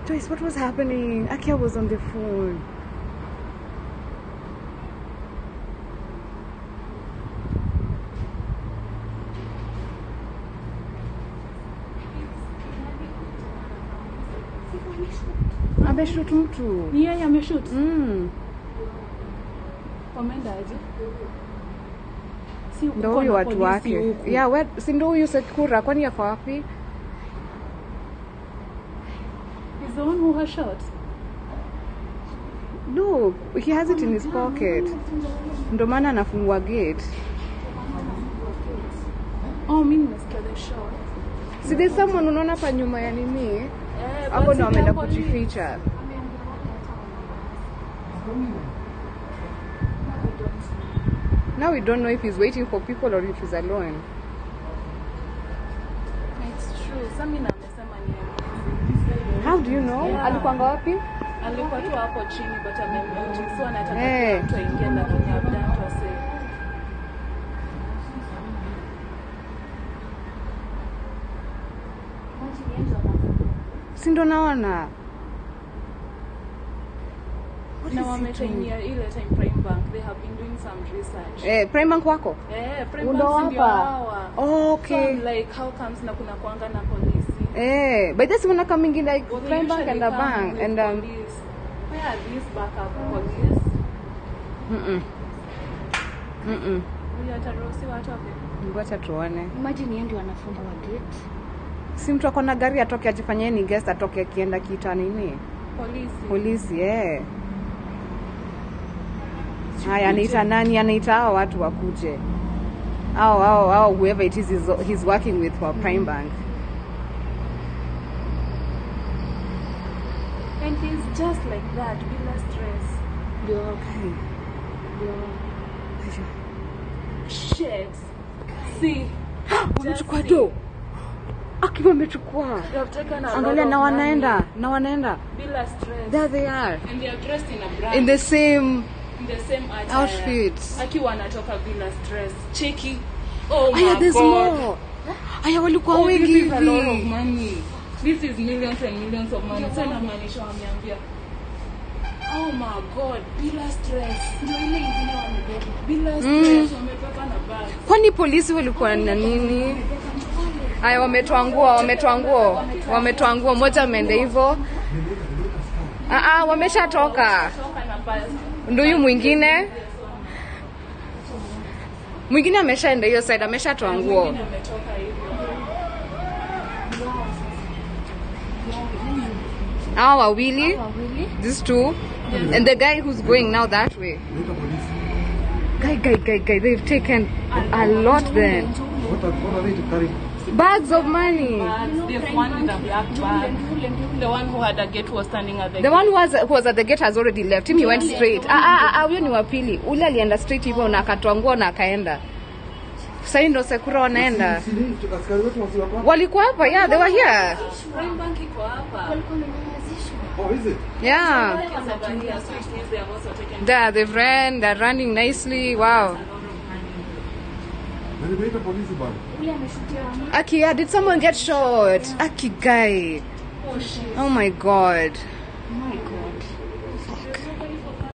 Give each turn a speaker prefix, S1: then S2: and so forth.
S1: Joyce, what was happening? Akia was on the phone. Ameshoot mtu.
S2: Ni yeye ameshoot.
S1: Mm.
S2: Wameenda aje? Si
S1: Ndo
S2: kuko
S1: huyu
S2: na
S1: watu
S2: polisi
S1: wake.
S2: huku.
S1: Yeah, we, si ndo huyu Sekura kwani yako wapi?
S2: He's the one who has shot.
S1: No, he has it in his pocket. Ndo maana anafungua gate.
S2: Oh, mimi nimesikia the shot.
S1: Si there's someone unaona hapa nyuma ya nini?
S2: Eh,
S1: Hapo
S2: but
S1: ndo
S2: si
S1: ameenda
S2: the police.
S1: kujificha. Now we don't know if he's waiting for people or if he's alone.
S2: It's true. Samina amesema ni yeye.
S1: How do you know?
S2: Yeah.
S1: Alikuanga wapi?
S2: Alikuwa tu hapo chini but amemute. So anataka
S1: Eh.
S2: kila mtu aingie lakini abdant wase.
S1: Si ndo naona. What
S2: Na
S1: is he
S2: wametrainia ile time Prime Bank. They have been doing some research.
S1: Eh, Prime Bank wako?
S2: Eh, Prime
S1: Ndo
S2: Bank si ndio
S1: hapa.
S2: hawa.
S1: Oh, okay.
S2: So I'm like how comes na kuna kuanga na polisi?
S1: Eh, but this one coming in like
S2: Well, they
S1: Prime Bank
S2: usually
S1: and a
S2: come
S1: bank
S2: with
S1: and um
S2: police. Where are these backup police?
S1: mm mm.
S2: Huyu ataruhusiwa atoke?
S1: Ngoja tuone.
S3: Imagine yeye ndio anafunga wa gate.
S1: Si mtu ako na gari atoke ajifanyie ni guest atoke akienda kita nini?
S2: Polisi.
S1: Polisi eh. Haya, anaita nani? Anaita hao watu wakuje. Au au au whoever it is he's, he's working with for Prime Bank.
S2: And he's just like that, bila stress.
S3: Ndio
S1: Kai.
S2: Shit. See,
S1: Wamechukua do. Akiwa amechukua.
S2: they have taken a
S1: Angalia
S2: lot
S1: na
S2: of
S1: wanaenda,
S2: money.
S1: na wanaenda.
S2: Bila stress.
S1: There they are.
S2: And they are dressed in a brand.
S1: In the same
S2: in the same attire.
S1: Outfits.
S2: Akiwa anatoka bila stress. Cheki. Oh my
S1: Aya, there's
S2: god.
S1: more. Aya, walikuwa
S2: Oh,
S1: wengi
S2: this is a lot of
S1: hivi.
S2: money. This is millions and millions of money. So inamaanisha wameambia Oh my god, bila stress. Ndio ile ingine wamebeba. Bila stress wamebeba na bag.
S1: Kwani polisi walikuwa na nini? Aya, wametoa nguo, wametoa nguo, wametoa nguo. Moja ameenda hivyo. Ah, ah, wameshatoka.
S2: Toka na bag.
S1: Ndio huyu mwingine. Mwingine ameshaenda hiyo side, ameshatoa nguo.
S2: Mwingine ametoka hivyo.
S1: Hawa wawili,
S3: wawili.
S1: these two, and the guy who's going now that way. Guy, guy, guy, guy, they've taken a lot then.
S4: What are, what are they carrying?
S1: Bags of money.
S2: Bags. There's one with a black bag. The one who had a gate was standing at the
S1: The one who was, who was at the gate has already left. Him he went straight. Ah, ah, ah, huyo ni wa pili. Ule alienda straight hivyo na akatoa nguo na akaenda. Sasa hii ndo Sekura wanaenda.
S4: Si ni askari wetu wasi wako hapa?
S1: Walikuwa hapa, yeah, they were here.
S2: Prime Bank iko hapa.
S4: Oh, is it?
S1: Yeah.
S2: Kids over here, so it means they have also taken
S1: There, they've ran, they're running nicely. Wow.
S4: Na nimeita polisi bana.
S1: Aki, yeah, did someone get shot? Aki guy.
S2: Oh shit.
S1: Oh my god.